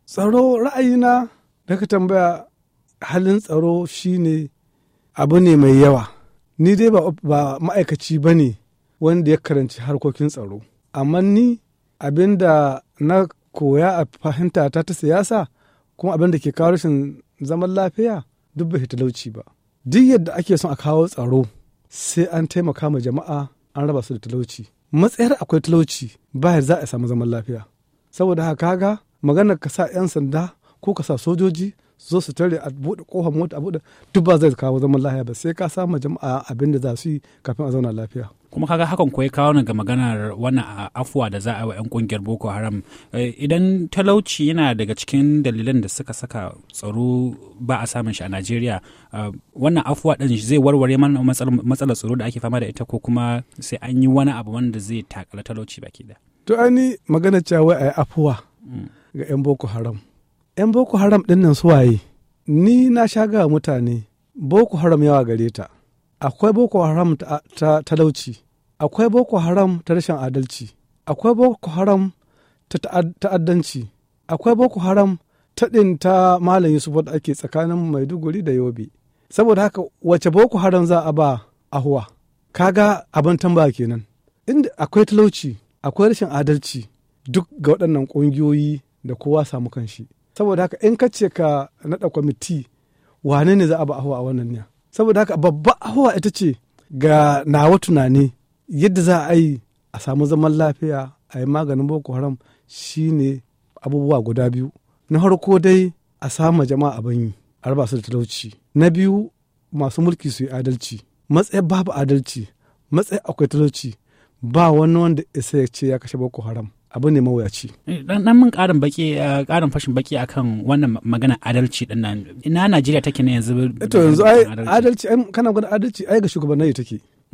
tsaro ra'ayina da ka tambaya halin tsaro shine abu ne mai yawa ni dai ba, ba ma'aikaci ba ne wanda ya karanci harkokin tsaro amma ni abin da na koya a fahimta ta ta siyasa kuma abin da ke kawo rashin zaman lafiya duk bai talauci ba duk yadda ake son a kawo tsaro sai an taimaka ma jama'a an raba su da talauci matsayar akwai talauci ba za a samu zaman lafiya saboda haka kaga maganar ka sa 'yan sanda ko ka sa sojoji zo su tare a buɗe kofar mota a buɗe duk ba zai kawo zaman lafiya ba sai ka samu jama'a abin da za su yi kafin a zauna lafiya kuma kaga hakan ko ya kawo ga maganar wannan afuwa da za a wa 'yan kungiyar boko haram idan talauci yana daga cikin dalilan da suka saka tsaro ba a samun shi a najeriya wannan afuwa ɗin zai warware mana matsalar tsaro da ake fama da ita ko kuma sai an yi wani abu wanda zai takala talauci baki da to ani magana cewa a yi afuwa ga 'yan boko haram 'yan boko haram ɗin nan suwaye ni na sha ga mutane boko haram yawa gare ta akwai boko haram ta talauci akwai boko haram ta rashin adalci akwai boko haram ta ta'addanci akwai boko haram ta ɗin ta malam yusuf wadda ake tsakanin maiduguri da yobe saboda haka wace boko haram za a ba ahuwa kaga abin tambaya kenan inda akwai talauci akwai rashin adalci duk ga waɗannan ƙungiyoyi da kowa samu kanshi saboda haka in ka ce ka naɗa kwamiti wane ne za a ba ahuwa a wannan ne saboda haka babba ahuwa ita ce ga nawa tunani yadda za a yi a samu zaman lafiya a yi maganin boko haram shine abubuwa guda biyu na farko dai a samu jama'a abin yi a raba su da talauci na biyu masu mulki su yi adalci matsayin babu adalci matsayin akwai talauci ba wani wanda isa ya ce ya kashe boko haram abu ne mawuyaci. Dan dan mun karin baki karin fashin baki akan wannan magana adalci din nan. Ina Najeriya take ne yanzu? To yanzu ai adalci ai kana gwada adalci ai ga shugabannin take.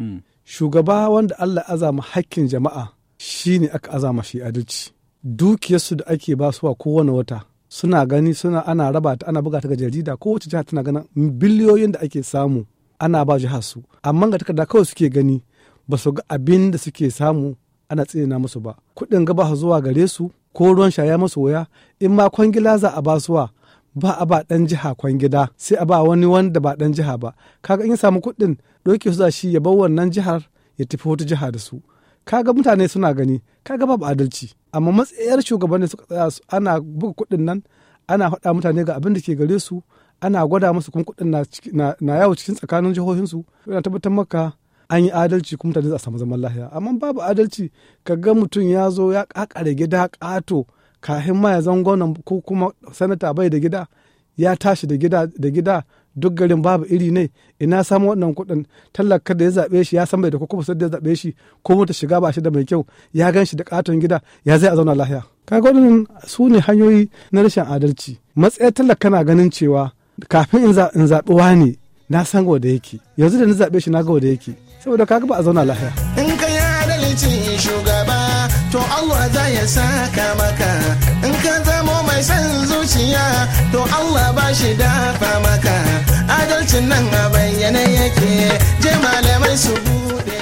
Shugaba wanda Allah azama hakkin jama'a shine aka azama shi adalci. Dukiyarsu da ake basuwa kowane wata suna gani suna ana raba ta ana buga ta ga jarida kowace jiha tana ganin biliyoyin da ake samu ana ba jihar su amma ga takarda kawai suke gani ba su ga abin da suke samu ana tsina musu ba kuɗin gaba zuwa gare su ko ruwan shaya musu waya in ma kwangila za a basuwa ba a ba ɗan jiha kwangila sai a ba wani wanda ba ɗan jiha ba kaga in ya samu kuɗin ɗauke su za shi ya bar wannan jihar ya tafi wata jiha da su kaga mutane suna gani kaga babu adalci amma matsayar shugabanni suka tsaya su ana buga kuɗin nan ana faɗa mutane ga abin da ke gare su ana gwada musu kuma kuɗin na yawo cikin tsakanin jihohinsu yana tabbatar maka an yi adalci kuma mutane za a samu zaman lafiya amma babu adalci ka ga mutum ya zo ya kakare gida kato kafin ma ya zan gwamnan ko kuma sanata bai da gida ya tashi da gida da gida duk garin babu iri ne ina samu wannan kuɗin tallaka da ya zaɓe shi ya san bai da kuma sai da ya zaɓe shi ko mota shiga ba shi da mai kyau ya gan shi da katon gida ya zai a zauna lafiya kaga waɗannan su ne hanyoyi na rashin adalci matsayar tallaka na ganin cewa kafin in zaɓi wani na san da yake yanzu da na zaɓe shi na ga da yake saboda kaga ba a zauna lahiya. In ka yi adalci shugaba to Allah za ya saka maka in ka zamo mai son zuciya to Allah ba shi dafa maka adalcin nan a bayyane yake je malamai su bude